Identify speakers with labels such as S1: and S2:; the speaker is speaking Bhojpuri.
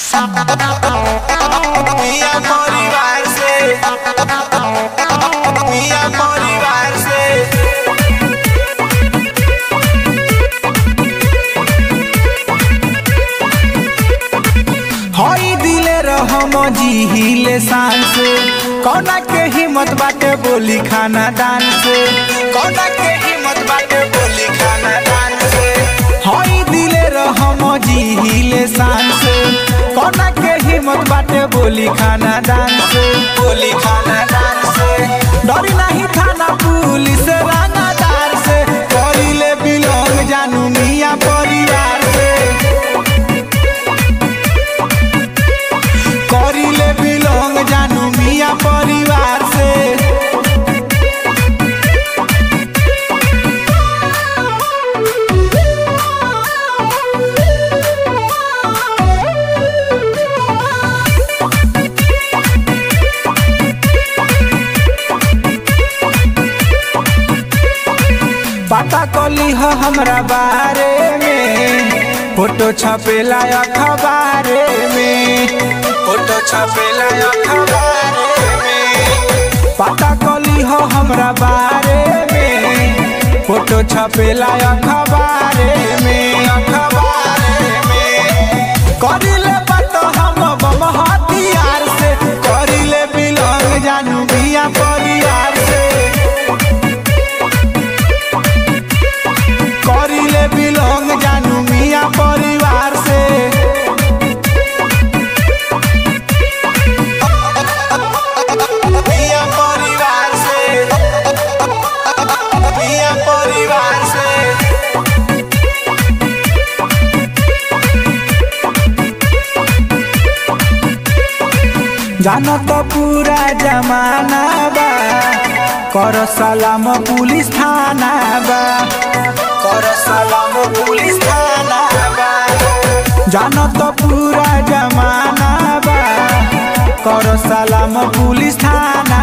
S1: मिया परिवार से मिया परिवार से
S2: हई दिले रहम जिहिले शान से कौना के हिम्मत बाटे बोली खाना दान से
S1: कौना के हिम्मत बाटे बोली खाना दान से
S2: हई दिले रहम जिहिले शान से कौना के हिम्मत बाटे बोली खाना दान से
S1: बोली खाना दान से
S2: डरी नहीं थाना पुलिस रानादार से करिले बिलोंग जानू मिया परिवार से करिले बिलोंग जानू मिया परिवार से पता कली हो हमरा बारे में फोटो छपेला अखबारे में
S1: फोटो छपेला अखबार में
S2: पता कली हो हमरा बारे में फोटो छपेला अखबारे में
S1: अखबार में
S2: करिले बात हम बम हथियार से करिले बिलोंग जानू बिया परिवार से करिले बिलोंग जानू मिया परिवार से
S1: मिया परिवार से मिया परिवार से
S2: जानो तो पूरा जमाना बा कर सलाम पुलिस थाना बा
S1: कर सलाम पुलिस थाना बा
S2: जानो तो पूरा जमाना बा कर सलाम पुलिस थाना